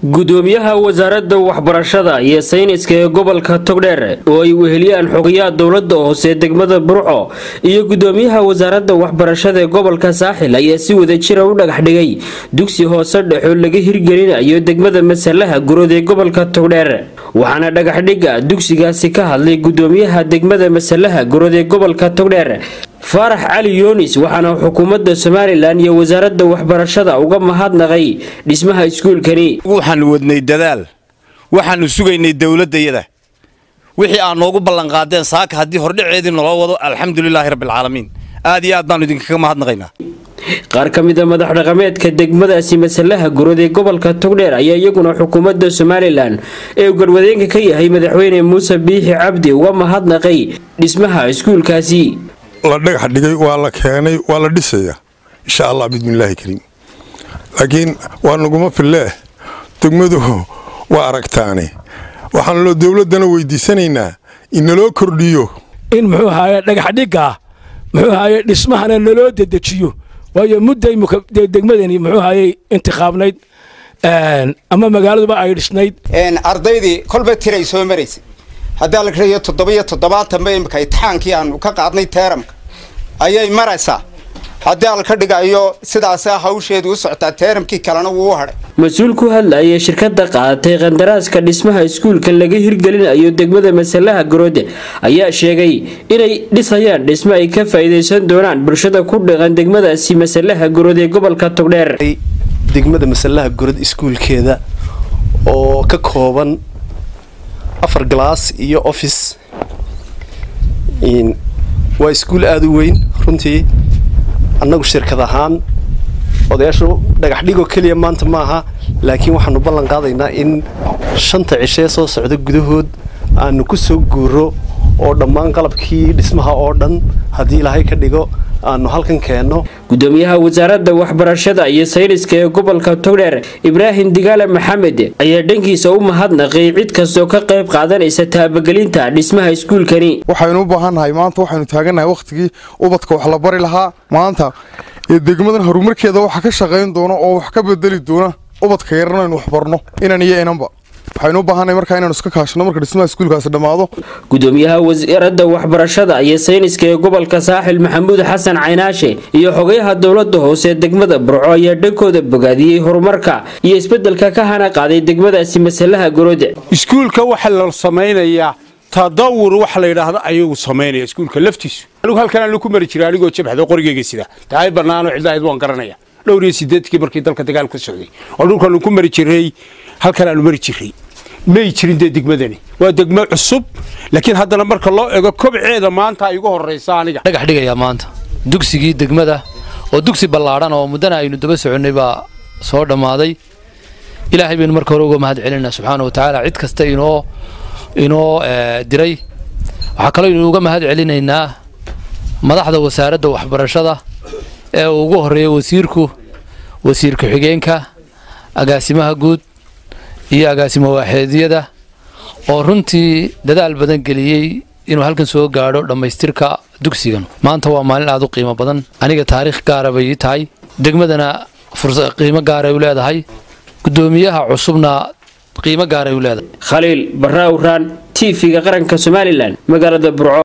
gudoomiyaha wasaaradda waxbarashada iyo sayniska ee gobolka togdheer oo ay weheliyaan xogayaha dowlada hoose degmada burco iyo gudoomiyaha wasaaradda waxbarashada ee gobolka saaxil ayaa si wadajira u dhagax dhigay dugsi hoose dhexoo laga hirgelinayo degmada masalaha gurood ee gobolka togdheer waxaana dhagaxdhigga dugsigaasi ka hadlay gudoomiyaha degmada masalaha gurood ee gobolka togdheer faarax cali yoonis waxaana xukuumadda somalilan iyo wasaaradda waxbarashada uga mahadnaqay dhismaha iskuulkani waxaanu wadnay dadaal waxaanu sugaynay dowladdayada wixii aad noogu ballanqaadeen saaka haddii hordhaceedii naloo wado alxamdulilaahi rabbilcaalamiin aad iyo aad baanu idinkaga mahadnaqaynaa qaar ka mid a madax dhaqameedka degmadaasi masalaha gurood ee gobolka togdheer ayaa iyaguna xukuumadda somalilan ee uu garwadeenka ka yahay madaxweyne muuse biixi cabdi uga mahadnaqay dhismaha iskuulkaasi la dhagax dhigay waa la keenay waa la dhisayaa insha allah bismillaahi kariim laakiin waa naguma fillee degmadu waa aragtaane waxaan loo dowladdana weydiisanaynaa in naloo kordhiyo in muxuu ahaye dhagaxdhigga muxuu ahaye dhismahana naloo dedejiyo waayo mudday degmadani muxuu ahaye intiqaabnayd ama magaaladuba ay dhisnayd ardaydii kolba tiray soo maraysa haddaa la karayo toddobiyo toddobaatanba imika itixaankii aanu ka qaadnay teeramka ayay maraysaa haddii alka dhigayo sidaasa hawsheedu u socotaa teeramkii kalena wuu u hadhay mas-uul ku hadlayay shirkada qaadatay qandaraaska dhismaha iskuulka laga hirgelinayo degmada masalaha garoode ayaa sheegay inay dhisayaan dhismo ay ka faa'iidaysan doonaan bulshada ku dhaqan degmadaasi masalaha garood ee gobolka togdheer degmada masalaha gorod iskuulkeeda oo ka kooban afar galaas iyo office waa iskuul aada u weyn runtii annagu shirkad ahaan odayaashu dhagaxdhigoo keliya maanta maaha laakiin waxaanu ballan qaadaynaa in shanta cishee soo socda gudahood aanu ku soo guuro oo dhammaan qalabkii dhismaha oo dhan haddii ilaahay ka dhigo aanu halkan keenno gudoomiyaha wasaaradda waxbarashada iyo sayniska ee gobolka togdheer ibraahim digaale maxamed ayaa dhankiisa u mahadnaqay cid kastoo ka qayb qaadanaysa taabagelinta dhismaha iskuulkani waxaynu u baahannahay maanta waxaynu taagannahay wakhtigii ubadka wax la bari lahaa maanta ee degmadan horumarkeeda waxa ka shaqayn doona oo wax ka bedeli doona ubadka yarna aynu waxbarno inan iyo inanba waxaynu u baahannahay markaa inaanu iska kaashano marka dhismaha iskuulkaasi dhammaado gudoomiyaha wasaaradda waxbarashada iyo sayniska ee gobolka saaxil maxamuud xasan caynaashe iyo xogayaha dowlada hoose degmada burco ayaa dhankooda bogaadiyey horumarka iyo isbedelka ka hana qaaday degmadaasi masalaha gorode iskuulka waxa la samaynayaa tadawur waxa la yidhaahdo ayagu samaynaya iskuulka laftiisu anigu halkan aanu ku mari jiray anigoo jabhado qorigeyga sida tahay bannaano cidlahayd waan garanaya dhowr iyo sideedkii markii dalka dagaal ka socday oo dhulkaanu ku mari jiray halkan aanu mari jiray may jirin dee degmadani waa degmo cusub laakiin haddana marka loo ego kobceeda maanta ay ugu horraysa aniga dhagax dhigayaa maanta dugsigii degmada oo dugsi ballaadhan oo muddana aynu daba soconnay baa soo dhammaaday ilaahay baynu marka hore uga mahad celinaa subxaana wa tacaala cid kasta inoo inoo diray waxaa kaloo aynu uga mahad celinaynaa madaxda wasaaradda waxbarashada ee uu ugu horreeya wasiirku wasiir ku-xigeenka agaasimaha guud iyo agaasimo waaxeedyada oo runtii dadaal badan geliyey inuu halkan soo gaadho dhammaystirka dugsigan maanta waa maalin aad u qiimo badan aniga taariikh gaara bay ii tahay degmadana qiimo gaaray u leedahay gudoomiyaha cusubna qiimo gaaray u leedahay khaliil barraawraan t v-ga qaranka somalilan magaalada burco